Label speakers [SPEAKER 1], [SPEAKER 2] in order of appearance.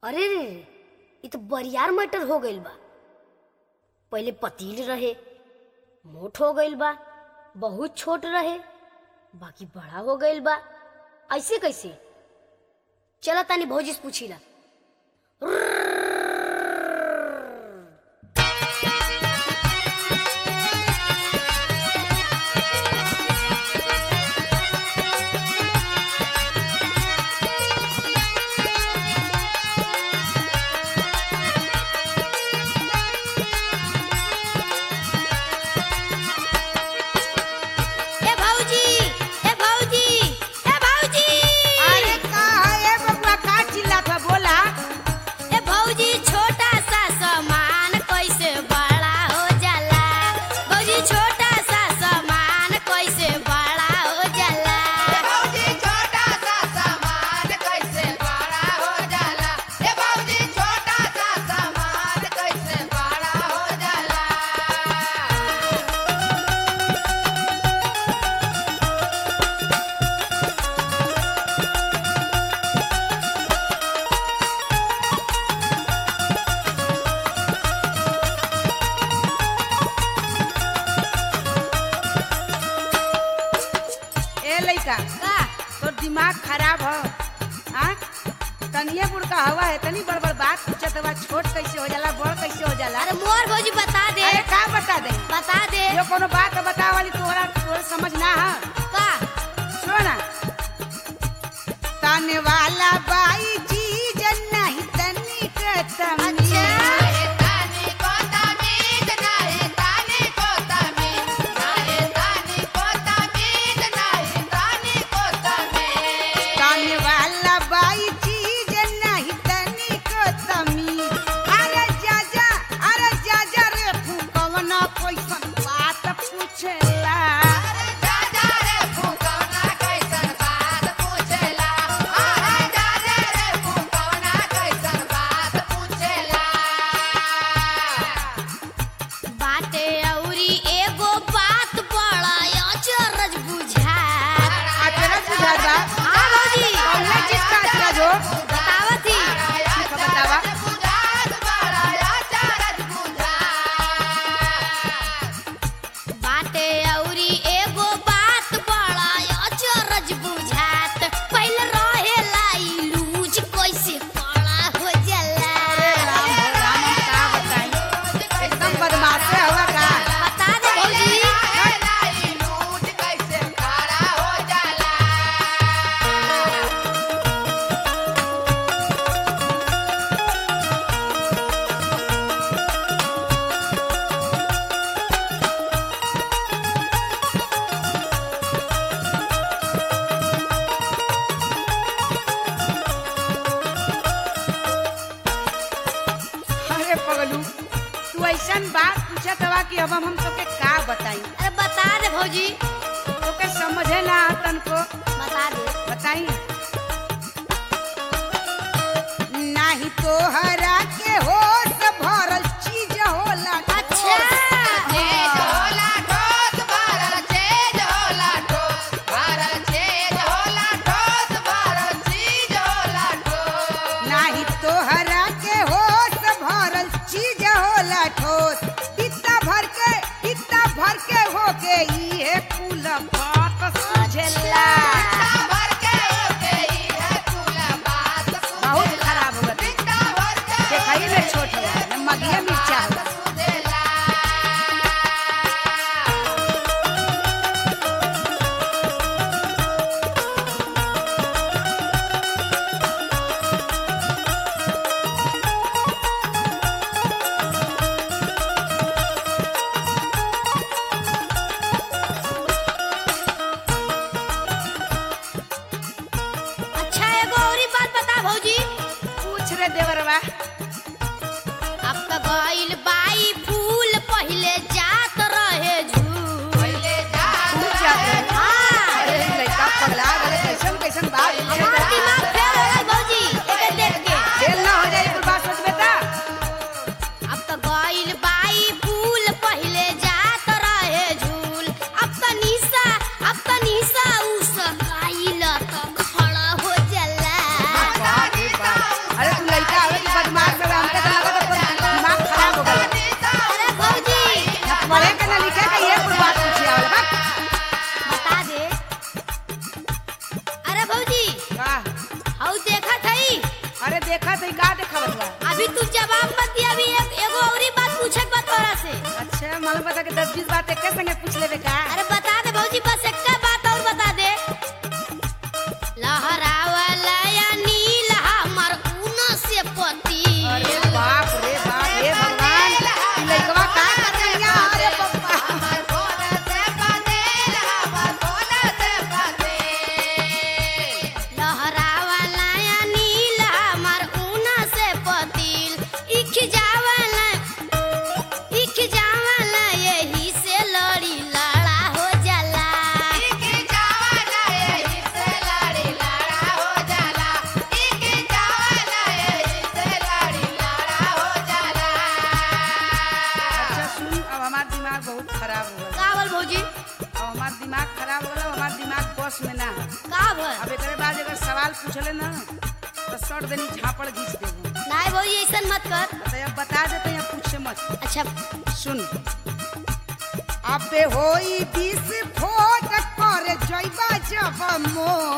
[SPEAKER 1] अरे रे रे इ तो बरियार मटर हो गइल बा पहिले पतील रहे मोट हो गइल बा बहुत छोट रहे बाकी बड़ा हो गइल बा ऐसे कैसे चला तानी भौजी से पूछीला
[SPEAKER 2] ए भौजी ए भौजी ए भौजी
[SPEAKER 3] अरे का है ए बबुआ का चिल्लात बा बोला
[SPEAKER 2] ए भौजी छोटा सा सामान कैसे बड़ा हो जाला भौजी छोटा सा सामान कैसे बड़ा हो जाला
[SPEAKER 4] भौजी छोटा सा सामान कैसे बड़ा हो जाला ए भौजी छोटा सा सामान कैसे बड़ा हो जाला
[SPEAKER 3] ए लइका
[SPEAKER 2] का
[SPEAKER 3] तोर दिमाग खराब हो हां तनिए बुड़का हवा है तनी बड़ बड़ बात पूछत बा छोट कैसे हो जाला बड़ कैसे हो जाला
[SPEAKER 2] अरे मोर भौजी बता दे
[SPEAKER 3] अरे का बता दे
[SPEAKER 2] बता दे
[SPEAKER 3] जो कोनो बात बता वाली तोहरा तोहरा समझ ना है
[SPEAKER 2] का
[SPEAKER 3] सुना ताने वाला बाई चीज नहीं तनी के तमी
[SPEAKER 2] अच्छा।
[SPEAKER 4] नाहे तानी को तमीज नाहे तानी को तमीज नाहे तानी को तमीज नाहे तानी को तमीज
[SPEAKER 3] ताने वाला बाई चीज नहीं तनी के तमी अरे जा जा अरे जा जा रे फुकवना कैसन बात पूछेला
[SPEAKER 4] अरे जा जा रे फुकौना कैसन बात पूछेला अरे जा जा रे फुकौना कैसन बात पूछेला
[SPEAKER 2] बाटे औरी एगो बात बड़ा अचरज बुझा
[SPEAKER 3] अचरज बुझात बा
[SPEAKER 2] हाँ भौजी
[SPEAKER 3] कौन चीज का अचरज हो
[SPEAKER 2] बतावत ही
[SPEAKER 3] ठीक है, बतावा
[SPEAKER 4] बुझात बड़ा चारज बुझात
[SPEAKER 2] बाटे औरी एगो बात बड़ा अचरज बुझात पहले रहेला ई लूज कैसे बड़ा हो जाला
[SPEAKER 3] राम हो राम हम का बताई एकदम बदमाश है हुआ का
[SPEAKER 2] बता दे भौजी
[SPEAKER 4] लाई लूट कैसे खड़ा हो जाला
[SPEAKER 3] अरे पगलू तू ऐसन बात पूछत बा कि अब हम तोके का बताई
[SPEAKER 2] अरे बता दे भौजी
[SPEAKER 3] तोके समझे ना तन को
[SPEAKER 2] बता दे
[SPEAKER 3] बताई नाही तो हरा के होश भरल चीज होला
[SPEAKER 2] अच्छा
[SPEAKER 4] तेज होला ठोस भरल तेज होला ठोस भरल तेज होला ठोस भरल चीज होला ठोस
[SPEAKER 3] नाही तो हरा के होश भरल चीज होला ठोस इतना भर के इतना भर के हो के ये कुल बात सुझेला
[SPEAKER 4] पिता भर के ओके ई है कुल बात
[SPEAKER 3] बहुत खराब हो गई
[SPEAKER 4] पिता भर के
[SPEAKER 3] देखाई में छोट हो मगिया मिर्चा हो
[SPEAKER 4] सुदेला
[SPEAKER 2] अच्छा एगो औरी बात बता भौजी
[SPEAKER 3] पूछ रे देवरवा
[SPEAKER 2] अब तो गइल बाई फूल पहिले जात रहे झूल
[SPEAKER 4] पहिले जा
[SPEAKER 3] तू जाते
[SPEAKER 2] हाँ
[SPEAKER 3] अरे लड़का पगला गले कैसन कैसन बात
[SPEAKER 2] हमार दिमाग फेल हो गइल भौजी एके देख के
[SPEAKER 3] फेल ना हो जाए कुल बात सोच बेटा
[SPEAKER 2] अब तो गइल बाई फूल पहिले जात रहे झूल अब तो निशा अब तो निशा उस गइल तो खड़ा हो जाला
[SPEAKER 3] बाप रे बाप। अरे तू लड़का आवे
[SPEAKER 2] तू जवाब मत दिया अभी एक एगो औरी बात पूछे के बा तोरा से
[SPEAKER 3] अच्छा मालूम बता के दस बीस बात एक संगे पूछ लेबे का
[SPEAKER 2] अरे बता दे भौजी बस एक बात और बता दे लहरावला या नील हमर ऊन से पति
[SPEAKER 3] अरे बाप रे बाप हे भगवान ई लइकवा का कर रहिया अरे पप्पा
[SPEAKER 4] हमर कोन से बदेल हमर कोन से बदेल
[SPEAKER 2] लहरावला या नील हमर ऊन से पतिल इख जावला इख जावला यही से लड़ी लड़ा हो जाला
[SPEAKER 4] इके जावला एही से लड़ी लड़ा हो जाला इके जावला एही से लड़ी लड़ा हो जाला
[SPEAKER 3] अच्छा सुन अब हमार दिमाग बहुत खराब हो गया
[SPEAKER 2] कावल भौजी
[SPEAKER 3] अब हमार दिमाग खराब हो गया हमार दिमाग बस में ना है
[SPEAKER 2] का भर
[SPEAKER 3] अब एकरे बाद अगर सवाल पूछले ना तो सट देनी झापड़ घींच देबो
[SPEAKER 2] नाय भौजी ऐसन मत कर
[SPEAKER 3] तो अब बता देते हैं पूछे मत
[SPEAKER 2] अच्छा
[SPEAKER 3] सुन अबे होई विस्फोट कर जइबा जब मोर